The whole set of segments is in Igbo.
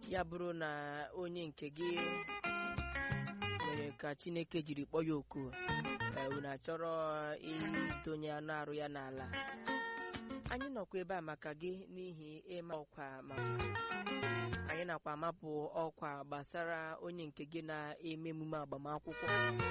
ya bụrụ na onye nke gị mere ka chineke jiri kpọọ ya oku ee, unu achọrọ idonye anụ arụ ya n'ala anyị nọkwa ebe a maka gị n'ihi ịma ọkwa ma anyị nakwa amapụ ọkwa gbasara onye nke gị na-eme emume agbamakwụkwọ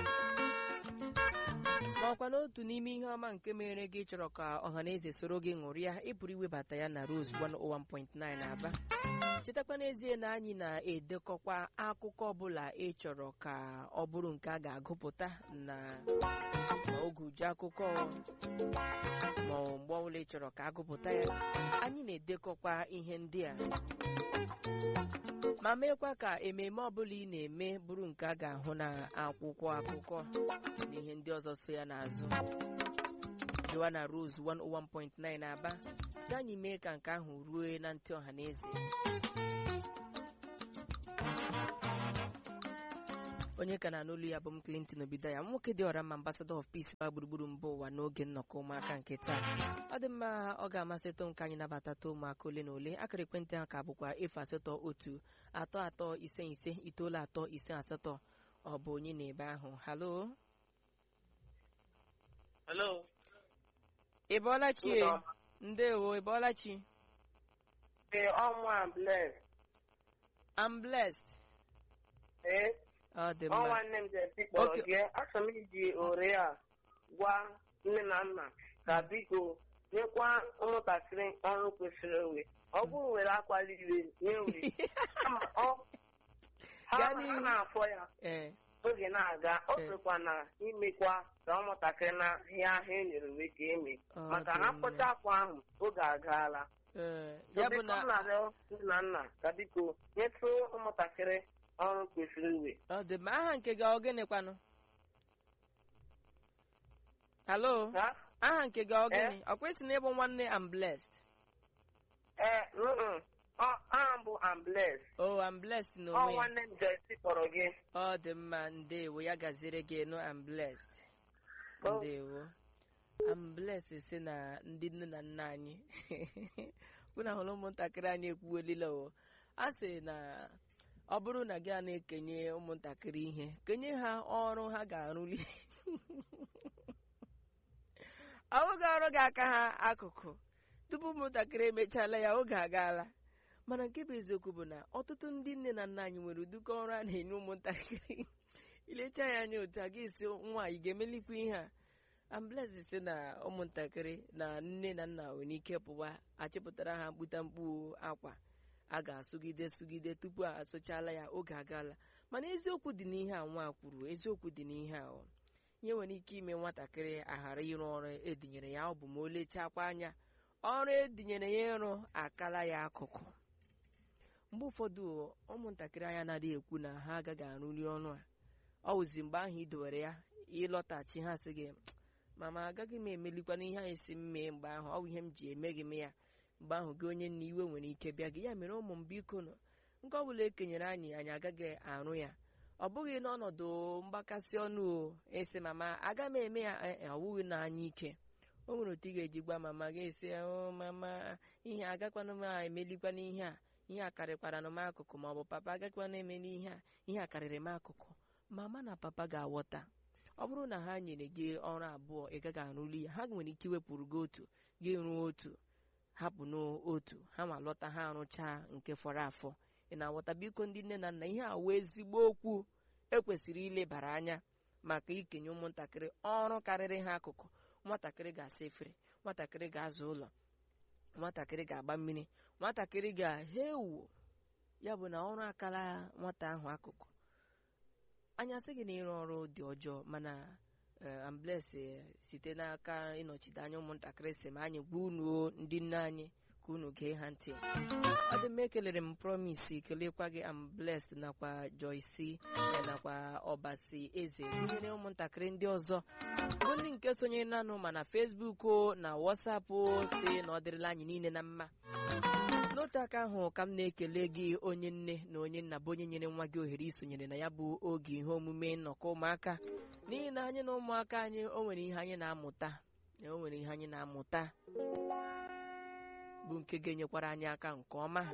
ma ọkwa n'otu n'ime ihe ọma nke mere gị chọrọ ka ọhaneze soro gị ṅụrịa ị pụrụ iwebata ya na Rose 101.9 Aba chetakwa n'ezie na anyị na-edekọkwa akụkọ ọbụla ị chọrọ ka ọ bụrụ nke a ga-agụpụta na ma oge uju akụkọ ma ọ mgbe ọbụla ị chọrọ ka agụpụta ya anyị na-edekọkwa ihe ndị a ma meekwa ka ememe ọbụla ị na-eme bụrụ nke a ga-ahụ na akwụkwọ akụkọ na ihe ndị ọzọ so ya n'azụ dịwa na Rose 101.9 Aba ka anyị mee ka nke ahụ rue na ntị ọha na eze onye ka na n'olu ya bụ m Clinton Obidaya nwoke dị ọra mma ambassador of peace gba gburugburu mba ụwa n'oge nnọkọ ụmụaka nke taa ọ dị mma ọ ga-amasịtụ m ka anyị nabatata ụmụaka ole na ole akara ekwentị ha ka bụkwa efu asatọ otu atọ atọ ise ise itoolu atọ ise asatọ ọ bụ onye na-ebe ahụ halo Hello. ị bọọla chi e? Ụlọ. ndewo ị bọọla chi Ee, ọnwa bless. I'm blessed Ee, ọ dị mma ọnwa nne m jesi kpọrọ Okay. gị. Achọrọ m iji ore a gwa nne na nna ka biko nyekwa ụmụntakịrị ọrụ kwesịrị ewe. Ọ bụrụ were akwali iwe nye uri. Kama ọ- ha Gaa ha n'ihu. na-afọ ya ee oge na-aga ọ Ee. sịkwa na imekwa ka ụmụntakịrị na ihe ahụ e nyere uwe ka eme Ọ maka dị na mma. mkpọcha akwa ahụ oge agaala ee ya bụ na m na-arịọ nne na nna ka biko nyetụ ụmụntakịrị ọrụ kwesịrị uwe ọ dị mma aha nke gị ọ gịnịkwanụ halo ha aha nke gị ọ Eh? gịnị ọ kwesị na ịbụ nwanne I'm blessed ee mm ọ aha bụ ambles oh I'm blessed ọ n'onwe ya nwanne m jesi kpọrọ gị ọ dị mma ndewo ya gaziere gị nụ I'm blessed Oh. ndewo I'm blessed si na ndị nne na nna anyị unu hụrụ ụmụntakịrị anyị ekwuwelile o a sị na ọ bụrụ na gị a na-ekenye ụmụntakịrị ihe kenye ha ọrụ ha ga-arụli ọ bụghị ọrụ ga-aka ha akụkụ tupu ụmụntakịrị emechala ya oge agaala mana nke bụ eziokwu bụ na ọtụtụ ndị nne na nna anyị nwere ụdịka ọrụ a na-enye ụmụntakịrị ilecha ya anya otu a ga-esi nwaanyị ga-emelikwa ihe a ambulensi si na ụmụntakịrị na nne na nna nwere ike pụwa achịpụtara ha mkputa mkpu akwa a ga-asụgide sụgide tupu a asụchala ya oge agaala mana eziokwu dị n'ihe a nwa kwuru eziokwu dị n'ihe a ọ ihe nwere ike ime nwatakịrị aghara ịrụ ọrụ edinyere ya ọ bụ ma o lechakwa anya ọrụ edinyere ya ịrụ akala ya akụkụ mgbe ụfọdụ ụmụntakịrị anya na-adịghị ekwu na ha agaghị arụli ọrụ a ọ wụzi mgbe ahụ ị dowere ya ịlọtachi ha sị gị mama agaghị m emelikwana ihe anyị si m mee mgbe ahụ ọ bụ ihe m ji emeghị m ya mgbe ahụ gị onye nna iwe nwere ike bịa gị ya mere ụmụ m biko nọ nke ọbụla ekenyere anyị anyị agaghị arụ ya ọ bụghị n'ọnọdụ mgbakasị ọnụ o esi mama aga m eme ya eh, eh, ọ bụghị na anya ike o nwere otu ị ga-eji gwa mama gị esi "Oh, mama ihe agakwana m emelikwana ihe a ihe a karịkwara m akụkụ ma ọ bụ papa agakwana eme n'ihe a ihe a karịrị m akụkụ mama na papa ga-aghọta ọ bụrụ na ha nyere gị ọrụ abụọ ị gaghị arụli ya ha nwere ike iwepụrụ gị otu gị rụọ otu hapụ n'otu ha ma lọta ha arụchaa nke fọrọ afọ ị na-aghọta biko ndị nne na nna ihe a wee ezigbo okwu ekwesịrị ilebara anya maka ikenye ụmụntakịrị ọrụ karịrị ha akụkụ nwatakịrị ga-asa efere nwatakịrị ga-aza ụlọ nwatakịrị ga-agba mmiri nwatakịrị ga-ewu ya bụ na ọrụ akara nwata ahụ akụkụ anyị asị gị na ịrụ ọrụ dị ọjọọ mana ambles site n'aka ịnọchite anya ụmụntakịrị si ma anyị gwa unu o, ndị nne anyị ka unu gee ha ntị ọ dị mma ekelere m promise kelekwa gị ambles nakwa joyce eh, nakwa ọbasi eze gụnyere ụmụntakịrị ndị ọzọ bụ ndị nke sonyere nanụ ma na facebook o na whatsapp o si na ọ dịrịla anyị niile na mma n'otu aka ahụ ka m na-ekele gị onye nne na onye nna bụ onye nyere nwa gị ohere isonyere na ya bụ oge ihe omume nnọkọ ụmụaka n'ihi na anyị na ụmụaka anyị o nwere ihe anyị na-amụta na o nwere ihe anyị na-amụta bụ nke ga-enyekwara anyị aka nke ọma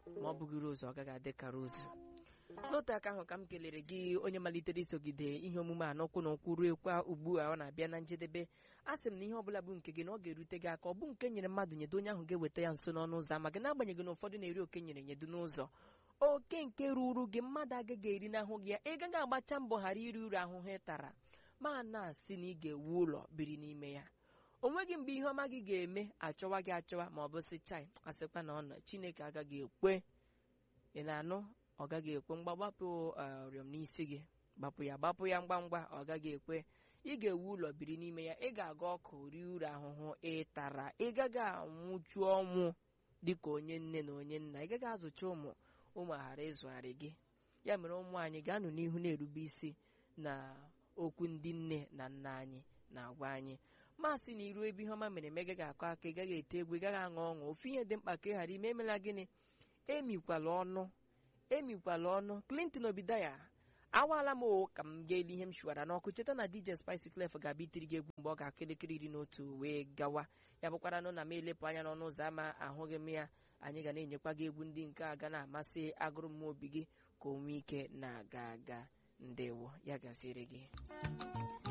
ma ọ bụghị rozu ọ gaghị adị ka rozu n'otu aka ahụ ka m kelere gị onye malitere isogide ihe omume a n'ụkwụ na ụkwụ ruo kwa ugbu a ọ na-abịa na njedebe a sị m na ihe ọbụla bụ nke gị na ọ ga-erute gị aka ọ bụ nke nyere mmadụ nyedo onye ahụ ga-eweta ya nso n'ọnụ ụzọ ama gị n'agbanyeghị na ụfọdụ na-eri oke nyere nyedo n'ụzọ oke nke ruru gị mmadụ agaghị eri n'ahụ gị ya ị gaghị agbacha mbọ ghara iri uru ahụhụ ị tara ma na-asị na ị ga-ewu ụlọ biri n'ime ya o nweghị mgbe ihe ọma gị ga-eme achọwa gị achọwa ma ọ bụ sị chai asịkwa na ọ nọ chineke agaghị ekwe ị na-anụ ọ gaghị ekwe mgba gbapụ ọrịọm n'isi gị gbapụ ya gbapụ ya ngwa ngwa ọ gaghị ekwe ị ga-ewu ụlọ biri n'ime ya ị ga-aga ọkụ rie uru ahụhụ ị tara ị gaghị anwụchu ọnwụ dịka onye nne na onye nna ị gaghị azụcha ụmụ ụmụ ghara ịzụgharị gị ya mere ụmụ anyị ga-anọ n'ihu na-erube isi na okwu ndị nne na nna anyị na-agwa anyị masị na iru ebe ihe ọma mere eme gaghị akọ aka ị gaghị ete egwu ị gaghị aṅụ ọṅụ ofu ihe dị mkpa ka ị ghara ime emela gịnị emikwala ọnụ emikwala ọnụ clinton obidaya awaala m o ka m ga-eli ihe m shuwara n'ọkụ cheta na dj spice clef ga-abịa itiri gị egwu mgbe ọ ga-akụ elekere iri n'otu wee gawa ya bụkwara nụ na m elepụ anya n'ọnụ ụzọ ámá ahụghị m ya anyị ga na-enyekwa gị egwu ndị nke a ga na-amasị agụrụ m obi gị ka o nwee ike na-aga aga ndewo ya gaziere gị